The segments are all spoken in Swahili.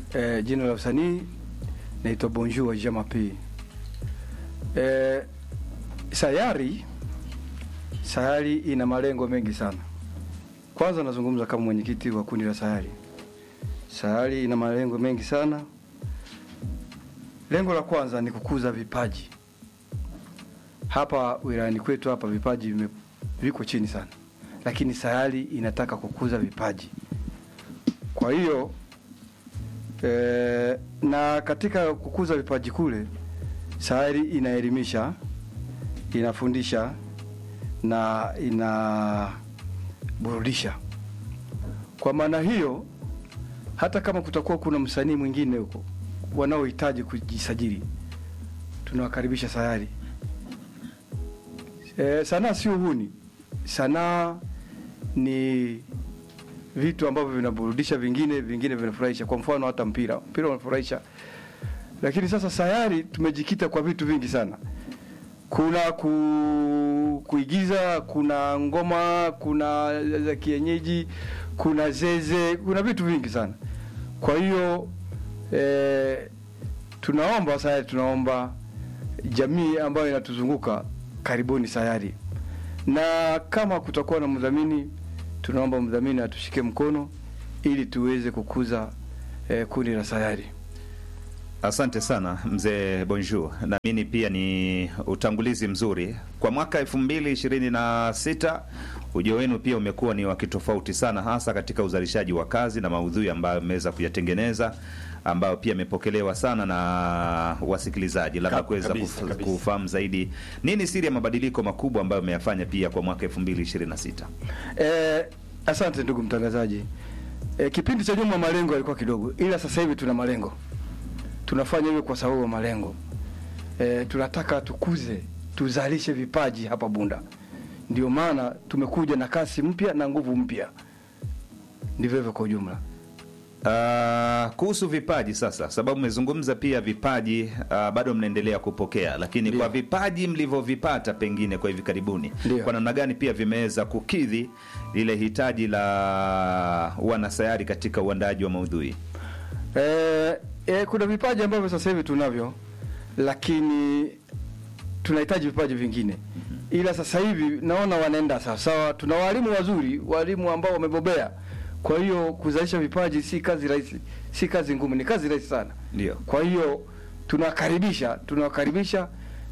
E, jina la usanii naitwa Bonjour Jamapi. E, sayari sayari ina malengo mengi sana. Kwanza nazungumza kama mwenyekiti wa kundi la sayari. Sayari ina malengo mengi sana. Lengo la kwanza ni kukuza vipaji. Hapa wilayani kwetu hapa vipaji vime, viko chini sana, lakini sayari inataka kukuza vipaji. Kwa hiyo e, na katika kukuza vipaji kule sayari inaelimisha, inafundisha na inaburudisha. Kwa maana hiyo, hata kama kutakuwa kuna msanii mwingine huko wanaohitaji kujisajili, tunawakaribisha sayari. E, sanaa sio uhuni. Sanaa ni vitu ambavyo vinaburudisha, vingine vingine vinafurahisha. Kwa mfano hata mpira, mpira unafurahisha, lakini sasa sayari tumejikita kwa vitu vingi sana. Kuna ku, kuigiza, kuna ngoma, kuna za kienyeji, kuna zeze, kuna vitu vingi sana. Kwa hiyo e, tunaomba sayari, tunaomba jamii ambayo inatuzunguka karibuni sayari, na kama kutakuwa na mdhamini, tunaomba mdhamini atushike mkono ili tuweze kukuza eh, kundi la sayari. Asante sana mzee Bonjour, naamini pia ni utangulizi mzuri kwa mwaka elfu mbili ishirini na sita. Ujio wenu pia umekuwa ni wa kitofauti sana, hasa katika uzalishaji wa kazi na maudhui ambayo mmeweza kuyatengeneza ambayo pia imepokelewa sana na wasikilizaji, labda Kab- kuweza kabisa, kuf- kabisa. kufahamu zaidi nini siri ya mabadiliko makubwa ambayo mmeyafanya pia kwa mwaka elfu mbili ishirini na sita. Eh, asante ndugu mtangazaji. Eh, kipindi cha nyuma malengo yalikuwa kidogo, ila sasa hivi tuna malengo, tunafanya hivyo kwa sababu ya malengo. Eh, tunataka tukuze, tuzalishe vipaji hapa Bunda, ndio maana tumekuja na kasi mpya na nguvu mpya. Ndivyo hivyo kwa ujumla. Uh, kuhusu vipaji sasa, sababu mmezungumza pia vipaji uh, bado mnaendelea kupokea, lakini Ndio. kwa vipaji mlivyovipata pengine kwa hivi karibuni, Ndio. kwa namna gani pia vimeweza kukidhi lile hitaji la wanasayari katika uandaji wa maudhui? Eh, eh, kuna vipaji ambavyo sasa hivi tunavyo, lakini tunahitaji vipaji vingine, ila sasa hivi naona wanaenda sawasawa. Tuna walimu wazuri, walimu ambao wamebobea. Kwa hiyo kuzalisha vipaji si kazi rahisi, si kazi ngumu, ni kazi rahisi sana. Ndio. Kwa hiyo tunawakaribisha, tunawakaribisha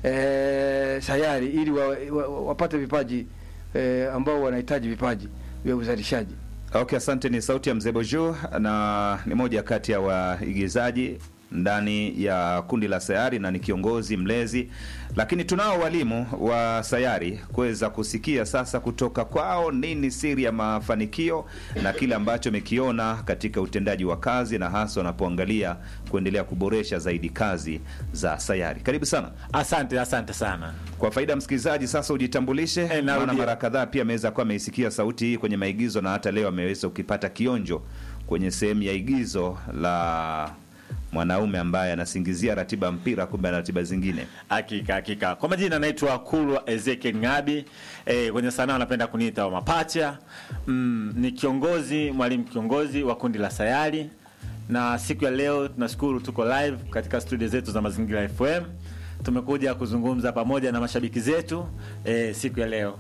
eh, sayari ili wa, wa, wa, wapate vipaji eh, ambao wanahitaji vipaji vya uzalishaji. Okay, asante. Ni sauti ya mzee Bojo na ni moja kati ya waigizaji ndani ya kundi la Sayari na ni kiongozi mlezi, lakini tunao walimu wa Sayari kuweza kusikia sasa kutoka kwao nini siri ya mafanikio na kile ambacho amekiona katika utendaji wa kazi na hasa wanapoangalia kuendelea kuboresha zaidi kazi za Sayari. Karibu sana. Asante, asante sana. Kwa faida ya msikilizaji, sasa ujitambulishe, Eh, narudia. maana mara kadhaa pia ameweza kuwa ameisikia sauti hii kwenye maigizo na hata leo ameweza ukipata kionjo kwenye sehemu ya igizo la mwanaume ambaye anasingizia ratiba ya mpira, kumbe ana ratiba zingine. Hakika hakika. Kwa majina naitwa Kulwa Ezekiel Ngabi. E, kwenye sanaa wanapenda kuniita wa mapacha. Mm, ni kiongozi, mwalimu kiongozi wa kundi la Sayari. Na siku ya leo tunashukuru tuko live katika studio zetu za Mazingira FM. Tumekuja kuzungumza pamoja na mashabiki zetu e, siku ya leo.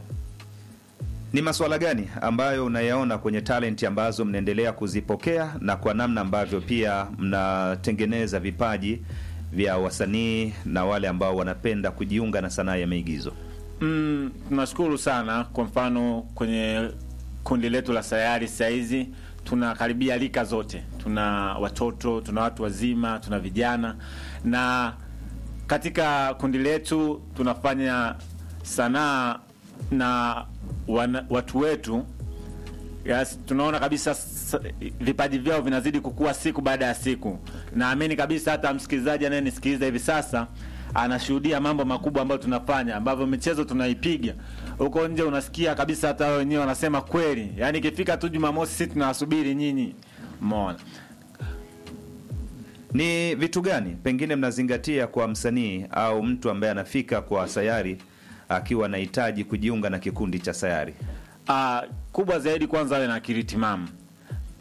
Ni masuala gani ambayo unayaona kwenye talenti ambazo mnaendelea kuzipokea na kwa namna ambavyo pia mnatengeneza vipaji vya wasanii na wale ambao wanapenda kujiunga na sanaa ya maigizo? Mm, tunashukuru sana. Kwa mfano kwenye kundi letu la Sayari saizi tunakaribia rika zote, tuna watoto, tuna watu wazima, tuna vijana, na katika kundi letu tunafanya sanaa na wana, watu wetu Yes, tunaona kabisa s- vipaji vyao vinazidi kukua siku baada ya siku. Naamini kabisa hata msikilizaji anayenisikiliza hivi sasa anashuhudia mambo makubwa ambayo tunafanya, ambavyo michezo tunaipiga huko nje, unasikia kabisa hata wao wenyewe wanasema kweli. Yaani ikifika tu Jumamosi sisi tunawasubiri nyinyi. Umeona? Ni vitu gani pengine mnazingatia kwa msanii au mtu ambaye anafika kwa Sayari akiwa anahitaji kujiunga na kikundi cha Sayari? Ah, kubwa zaidi kwanza awe na akili timamu.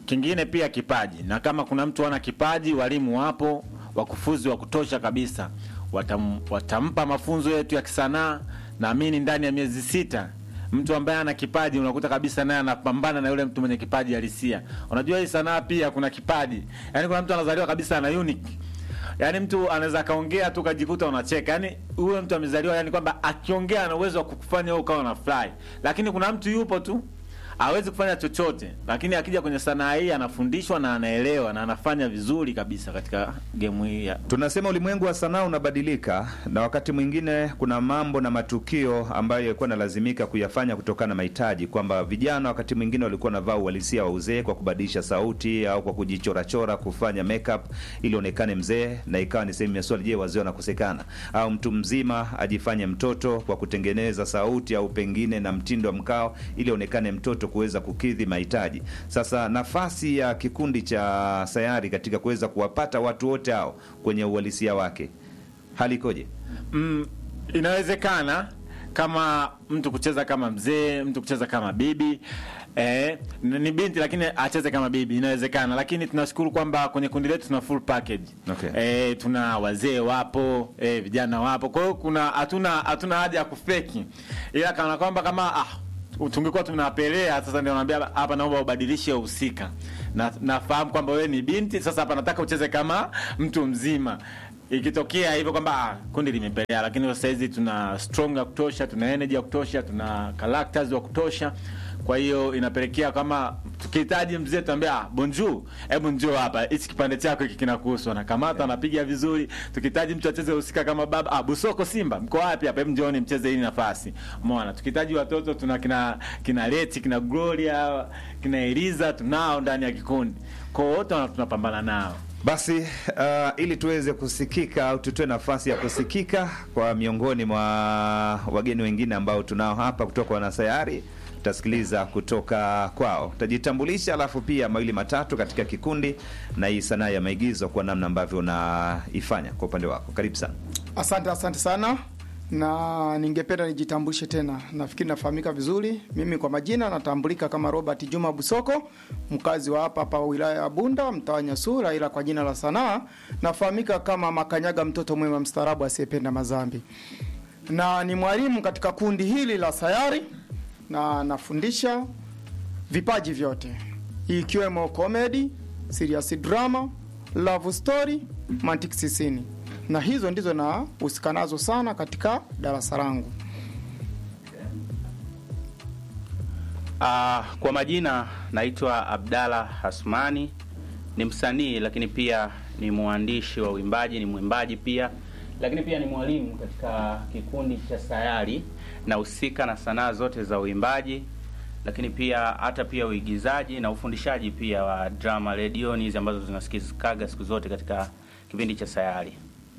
kingine pia kipaji, na kama kuna mtu ana kipaji, walimu wapo wakufuzi wa kutosha kabisa, watam, watampa mafunzo yetu ya kisanaa. Naamini ndani ya miezi sita mtu ambaye ana kipaji unakuta kabisa naye anapambana na yule mtu mwenye kipaji halisia. Unajua hii sanaa pia kuna kipaji, yaani kuna mtu anazaliwa kabisa ana unique Yaani mtu anaweza kaongea tu kajikuta unacheka. Yaani huyo mtu amezaliwa yani kwamba akiongea ana uwezo wa kukufanya wewe ukawa unafurahi. Lakini kuna mtu yupo tu hawezi kufanya chochote, lakini akija kwenye sanaa hii anafundishwa na anaelewa na anafanya vizuri kabisa katika gemu hii ya Tunasema ulimwengu wa sanaa unabadilika, na wakati mwingine kuna mambo na matukio ambayo yalikuwa nalazimika kuyafanya kutokana na mahitaji, kwamba vijana wakati mwingine walikuwa navaa uhalisia wa uzee kwa kubadilisha sauti au kwa kujichorachora, kufanya makeup ili onekane mzee, na ikawa ni sehemu ya swali, je, wazee wanakosekana? Au mtu mzima ajifanye mtoto kwa kutengeneza sauti au pengine na mtindo wa mkao ili onekane mtoto kuweza kukidhi mahitaji. Sasa nafasi ya kikundi cha sayari katika kuweza kuwapata watu wote hao kwenye uhalisia wake, hali ikoje? mm, inawezekana kama mtu kucheza kama mzee, mtu kucheza kama bibi eh, n- ni binti lakini acheze kama bibi, inawezekana. Lakini tunashukuru kwamba kwenye kundi letu tuna full package Okay. eh, tuna wazee wapo eh, vijana wapo, kwa hiyo kuna hatuna hatuna haja ya kufeki, ila kana kwamba kama ah, tungekuwa tunapelea sasa, ndio naambia hapa, naomba ubadilishe uhusika na nafahamu kwamba wewe ni binti, sasa hapa nataka ucheze kama mtu mzima ikitokea hivyo kwamba ah, kundi limepelea, lakini sasa hizi tuna strong ya kutosha, tuna energy ya kutosha, tuna characters wa kutosha. Kwa hiyo inapelekea kama tukihitaji mzee tuambia ah, bonjour, hebu njoo hapa, hichi kipande chako hiki kinakuhusu, anakamata anapiga vizuri. Tukihitaji mtu acheze husika kama baba, ah, Busoko Simba, mko wapi hapa? Hebu njooni mcheze hii nafasi. Umeona, tukihitaji watoto tuna kina kina Leti, kina Gloria, kina Eliza, tunao ndani ya kikundi. Kwa hiyo wote wana- tunapambana nao. Basi uh, ili tuweze kusikika au tutoe nafasi ya kusikika kwa miongoni mwa wageni wengine ambao tunao hapa kutoka wanasayari, tutasikiliza kutoka kwao, tajitambulisha, alafu pia mawili matatu katika kikundi na hii sanaa ya maigizo kwa namna ambavyo unaifanya kwa upande wako. Karibu sana. Asante, asante sana, na ningependa nijitambulishe tena. Nafikiri nafahamika vizuri. Mimi kwa majina natambulika kama Robert Juma Busoko, mkazi wa hapa hapa wilaya ya Bunda, mtaa wa Nyasura, ila kwa jina la sanaa nafahamika kama Makanyaga, mtoto mwema mstaarabu asiyependa mazambi, na ni mwalimu katika kundi hili la sayari, na nafundisha vipaji vyote ikiwemo comedy, serious drama, love story, mantiki sisini, na hizo ndizo nahusika nazo sana katika darasa langu. Uh, kwa majina naitwa Abdalla Hasmani, ni msanii lakini pia ni mwandishi wa uimbaji, ni mwimbaji pia, lakini pia ni mwalimu katika kikundi cha Sayari. Nahusika na sanaa zote za uimbaji, lakini pia hata pia uigizaji na ufundishaji pia wa drama redioni hizi ambazo zinasikikaga siku zote katika kipindi cha Sayari.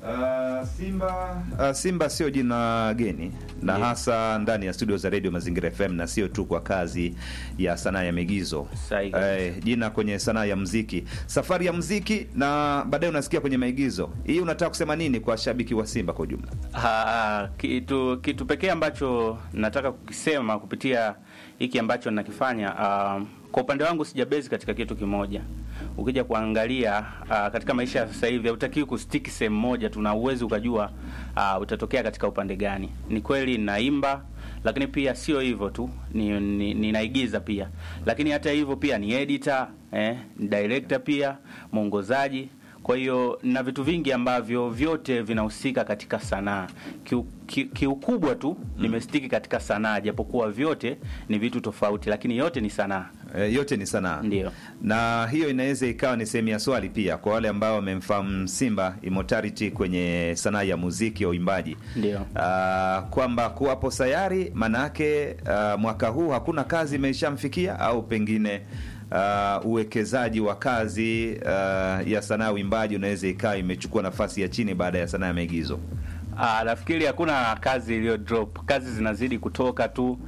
Uh, Simba uh, Simba sio jina geni na Ndiyo. hasa ndani ya studio za Radio Mazingira FM na sio tu kwa kazi ya sanaa ya maigizo. Sahihi kabisa. Eh, jina kwenye sanaa ya mziki, safari ya mziki na baadaye unasikia kwenye maigizo. Hii unataka kusema nini kwa shabiki wa Simba kwa ujumla? Ah, kitu kitu pekee ambacho nataka kukisema kupitia hiki ambacho nakifanya, ah, kwa upande wangu sijabezi katika kitu kimoja. Ukija kuangalia ah, katika maisha ya sasa hivi hautakiwi kustiki sehemu moja tu, na uwezi ukajua ah, utatokea katika upande gani. Ni kweli naimba, lakini pia sio hivyo tu, ni, ni, ninaigiza pia, lakini hata hivyo pia ni editor eh, ni director pia, mwongozaji kwa hiyo na vitu vingi ambavyo vyote vinahusika katika sanaa. Kiu- ki- Kiukubwa tu nimestiki katika sanaa, japokuwa vyote ni vitu tofauti, lakini yote ni sanaa. E, yote ni sanaa Ndio. na hiyo inaweza ikawa ni sehemu ya swali pia kwa wale ambao wamemfahamu Simba Immortality kwenye sanaa ya muziki ya uimbaji Ndio. Ah, kwamba kuwapo sayari maanake ah, mwaka huu hakuna kazi imeshamfikia au pengine ah, uwekezaji wa kazi ah, ya sanaa ya uimbaji unaweza ikawa imechukua nafasi ya chini baada ya sanaa ya maigizo. Ah, nafikiri hakuna kazi iliyo drop, kazi zinazidi kutoka tu,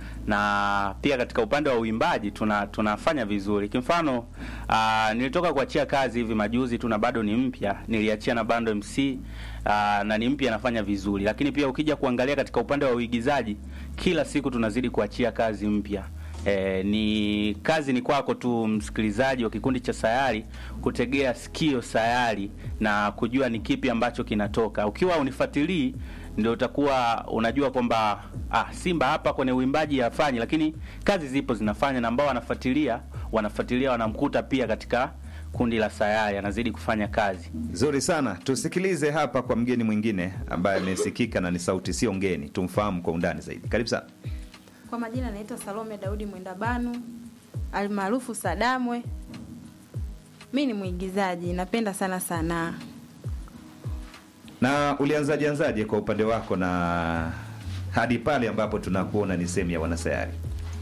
na pia katika upande wa uimbaji tuna tunafanya vizuri. Kimfano, ah, nilitoka kuachia kazi hivi majuzi tu na bado ni mpya, niliachia na Bando MC ah, na ni mpya, nafanya vizuri. Lakini pia ukija kuangalia katika upande wa uigizaji, kila siku tunazidi kuachia kazi mpya E, ni kazi ni kwako tu msikilizaji wa kikundi cha Sayari kutegea sikio Sayari na kujua ni kipi ambacho kinatoka. Ukiwa unifuatilii ndio utakuwa unajua kwamba ah, Simba hapa kwenye uimbaji hafanyi, lakini kazi zipo zinafanya, na ambao wanafuatilia wanafuatilia wanamkuta pia katika kundi la Sayari, anazidi kufanya kazi. Nzuri sana, tusikilize hapa kwa mgeni mwingine ambaye amesikika na ni sauti sio ngeni, tumfahamu kwa undani zaidi. Karibu sana. Kwa majina naitwa Salome Daudi Mwendabanu almaarufu Sadamwe. Mi ni mwigizaji, napenda sana sanaa. Na ulianzaje anzaje kwa upande wako na hadi pale ambapo tunakuona ni sehemu ya wanasayari?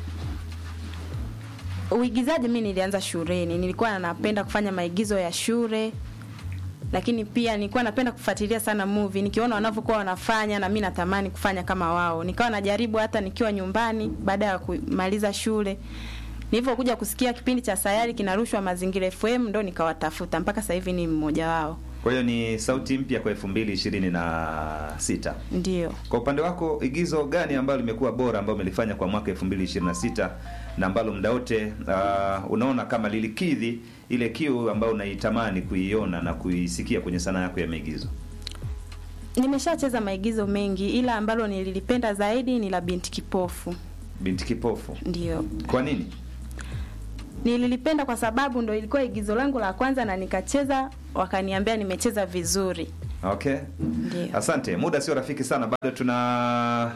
Uigizaji mi nilianza shuleni, nilikuwa napenda kufanya maigizo ya shule, lakini pia nilikuwa napenda kufuatilia sana movie, nikiona wanavyokuwa wanafanya na mi natamani kufanya kama wao. Nikawa najaribu hata nikiwa nyumbani baada ya kumaliza shule. Nilivyokuja kusikia kipindi cha Sayari kinarushwa Mazingira FM ndo nikawatafuta mpaka sasa hivi ni mmoja wao. Kwa hiyo ni sauti mpya kwa elfu mbili ishirini na sita. Ndio. Kwa upande wako igizo gani ambalo limekuwa bora ambalo umelifanya kwa mwaka 2026 na ambalo muda wote uh, unaona kama lilikidhi ile kiu ambayo unaitamani kuiona na kuisikia kwenye sanaa yako ya maigizo? Nimeshacheza maigizo mengi ila ambalo nililipenda zaidi ni la Binti Kipofu. Binti Kipofu. Ndio. Kwa nini? Nililipenda kwa sababu ndo ilikuwa igizo langu la kwanza na nikacheza, wakaniambia nimecheza vizuri. Okay. Ndio. Asante. Muda sio rafiki sana, bado tuna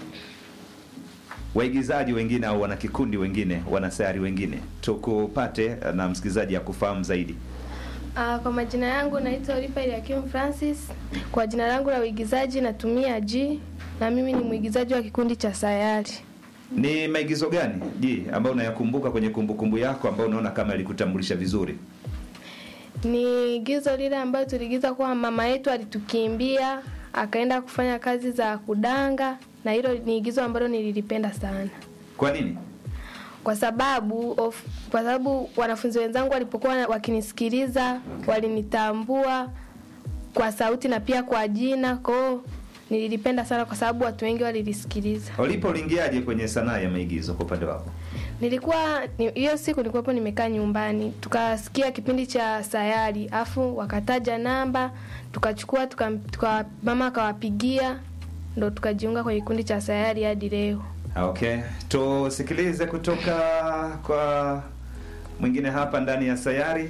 waigizaji wengine au wanakikundi wengine, wanasayari wengine, tukupate na msikilizaji akufahamu zaidi. Uh, kwa majina yangu naitwa Olipa Eliakim Francis. Kwa jina langu la uigizaji natumia G na mimi ni mwigizaji wa kikundi cha Sayari. Ni maigizo gani je, ambayo unayakumbuka kwenye kumbukumbu yako ambayo unaona kama yalikutambulisha vizuri? Ni igizo lile ambayo tuliigiza kuwa mama yetu alitukimbia akaenda kufanya kazi za kudanga, na hilo ni igizo ambalo nililipenda sana Kwa nini? kwa sababu of, kwa sababu wanafunzi wenzangu walipokuwa wakinisikiliza walinitambua kwa sauti na pia kwa jina. Kwa hiyo nililipenda sana kwa sababu watu wengi walilisikiliza. Ulipo uliingiaje kwenye sanaa ya maigizo kwa upande wako? Nilikuwa ni- hiyo siku nilikuwapo nimekaa nyumbani, tukasikia kipindi cha Sayari, afu wakataja namba, tukachukua tuka, tuka, mama akawapigia, ndo tukajiunga kwenye kikundi cha Sayari hadi leo. Okay, tusikilize kutoka kwa mwingine hapa ndani ya sayari.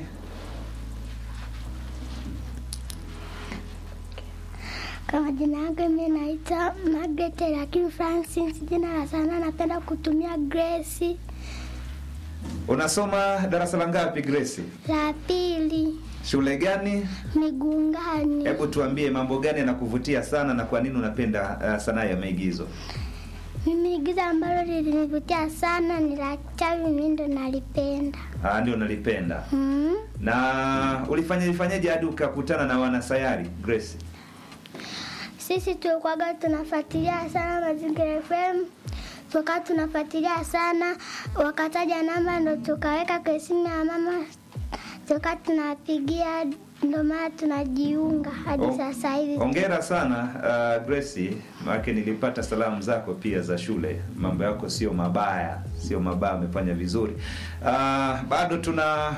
Kwa majina yangu mimi naitwa Margaret lakini Francis, jina la sanaa napenda kutumia Grace. Unasoma darasa la ngapi Grace? La pili Shule gani? Migungani. Hebu tuambie mambo gani yanakuvutia sana na kwa nini unapenda uh, sanaa ya maigizo? Mimi igizo ambalo lilinivutia sana ni la chawi, mimi ndo nalipenda. Ah, ndio nalipenda. Mm. Na ulifanya ifanyaje hadi ukakutana na wanasayari Grace? Sisi tulikuwaga tunafuatilia sana Mazingira FM, tukaa tunafuatilia sana, wakataja namba ndo tukaweka kwa simu ya mama, tukaa tunapigia, ndo maana tunajiunga hadi Oh, sasa hivi. Hongera sana uh, Grace, maana nilipata salamu zako pia za shule. Mambo yako sio mabaya, sio mabaya, umefanya vizuri. Uh, bado tuna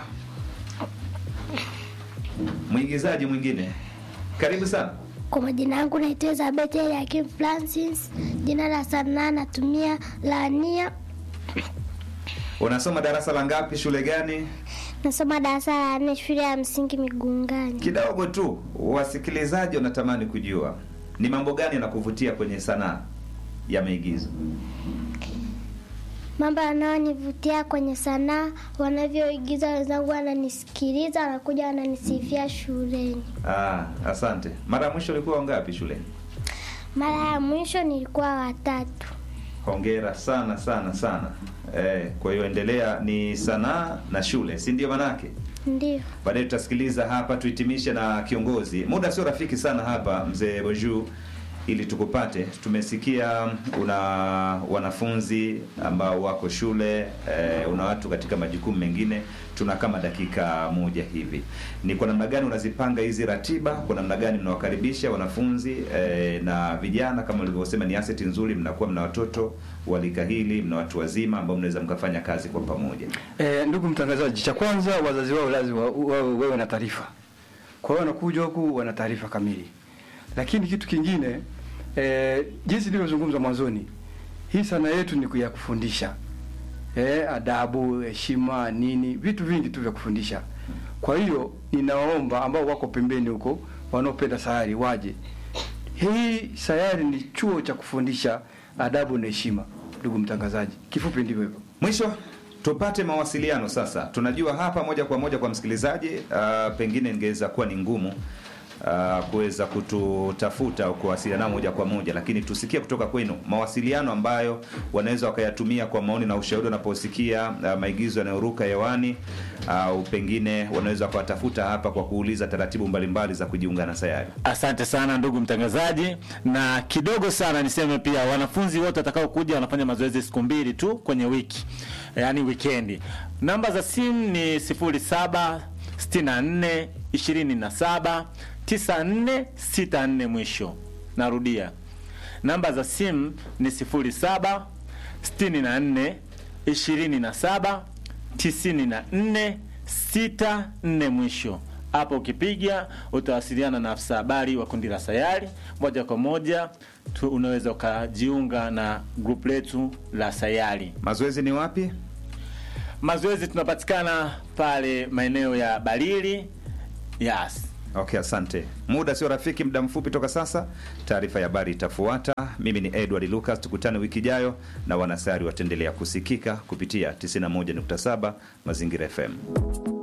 mwigizaji mwingine. Karibu sana. Kwa majina yangu naitwa Elizabeth Eliakim Francis, jina la sanaa natumia Lania, Unasoma darasa la ngapi, shule gani? nasoma darasa la nne shule ya msingi Migungani. Kidogo tu wasikilizaji wanatamani kujua ni mambo gani yanakuvutia kwenye sanaa ya maigizo. Mambo yanayonivutia kwenye sanaa, wanavyoigiza wenzangu, wananisikiliza, wanakuja wananisifia shuleni. Ah, asante. Mara ya mwisho ulikuwa wangapi shuleni? Mara ya mwisho nilikuwa watatu. Hongera sana sana sana. Eh, kwa hiyo endelea, ni sanaa na shule, si ndio manake? Ndio. Baadaye tutasikiliza hapa, tuhitimishe na kiongozi. Muda sio rafiki sana hapa, mzee Boju, ili tukupate. Tumesikia una wanafunzi ambao wako shule eh, una watu katika majukumu mengine. tuna kama dakika moja hivi. Ni kwa namna gani unazipanga hizi ratiba? Kwa namna gani mnawakaribisha wanafunzi eh, na vijana? Kama ulivyosema, ni asset nzuri, mnakuwa mna watoto wa rika hili, mna watu wazima ambao mnaweza mkafanya kazi kwa pamoja. E, ndugu mtangazaji, cha kwanza wazazi wao lazima wawe wawe na taarifa. Kwa hiyo wanakuja huku wana taarifa kamili, lakini kitu kingine e, jinsi nilivyozungumza mwanzoni, hii sana yetu ni ya kufundisha e, adabu, heshima, nini, vitu vingi tu vya kufundisha. Kwa hiyo ninawaomba ambao wako pembeni huko wanaopenda sayari waje. Hii sayari ni chuo cha kufundisha adabu na heshima, ndugu mtangazaji. Kifupi ndivyo hivyo. Mwisho tupate mawasiliano sasa. Tunajua hapa moja kwa moja kwa msikilizaji, uh, pengine ingeweza kuwa ni ngumu uh, kuweza kututafuta au kuwasiliana nao moja kwa moja, lakini tusikie kutoka kwenu mawasiliano ambayo wanaweza wakayatumia kwa maoni na ushauri wanaposikia uh, maigizo yanayoruka hewani au pengine wanaweza wakawatafuta hapa kwa kuuliza taratibu mbalimbali za kujiunga na sayari. Asante sana ndugu mtangazaji, na kidogo sana niseme pia, wanafunzi wote watakao kuja wanafanya mazoezi siku mbili tu kwenye wiki, yaani wikendi. Namba za simu ni 07 64 27 94 64 mwisho. Narudia, namba za simu ni 07 64 27 94 64 mwisho. Hapo ukipiga utawasiliana na afisa habari wa kundi la Sayari moja kwa moja tu, unaweza ukajiunga na grupu letu la Sayari. Mazoezi ni wapi? Mazoezi tunapatikana pale maeneo ya Balili. Yes. Okay, asante. Muda sio rafiki, muda mfupi toka sasa taarifa ya habari itafuata. Mimi ni Edward Lucas, tukutane wiki ijayo na wanasayari wataendelea kusikika kupitia 91.7 Mazingira FM.